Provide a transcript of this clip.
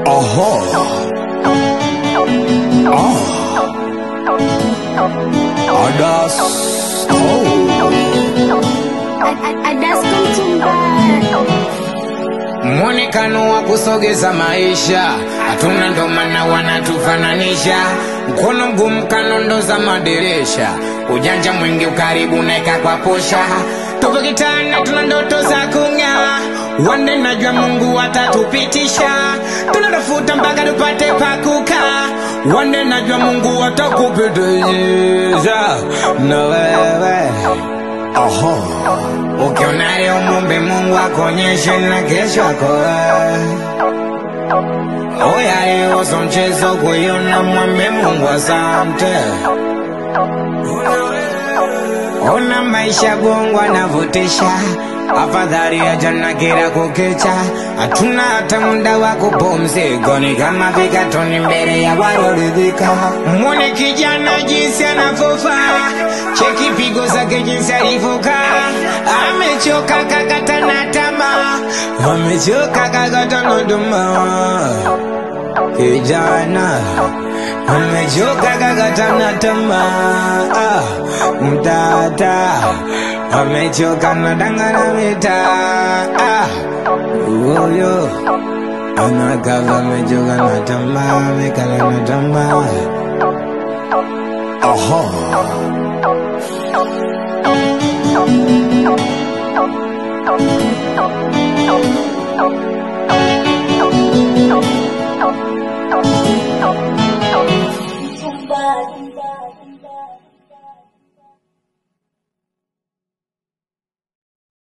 Aha. Ah. Adas. Oh. Mwonekano wa kusogeza maisha hatuna, ndo maana wanatufananisha. Mkono mgumu kanondo za madirisha, ujanja mwingi ukaribu naeka kwa posha. Tupo kitana, tuna ndoto za kung'aa, wande najua Mungu atatupitisha. Tunatafuta mpaka tupate pa kukaa, wande najua Mungu atakupitisha na wewe Aha. Ukiona leo mumbe Mungu akuonyeshe na kesho yako wewe. Oya leo so mchezo kuiona mwambe Mungu asante. Ona maisha bongo anavutisha, afadhali ya jana kila kukicha. Hatuna hata muda wa kupumzika, ni kama vikatoni mbele ya walioridhika. Mwone kijana jinsi anavyofaa, cheki pigo zake jinsi alivyokaa. Amechoka kakata na tamaa, amechoka kakata na tamaa kijana amechoka kakatana tamaa ah, mtata amechoka na dangana mitaa ah, huyo anakava amechoka na tamaa amekala na tamaa Aha.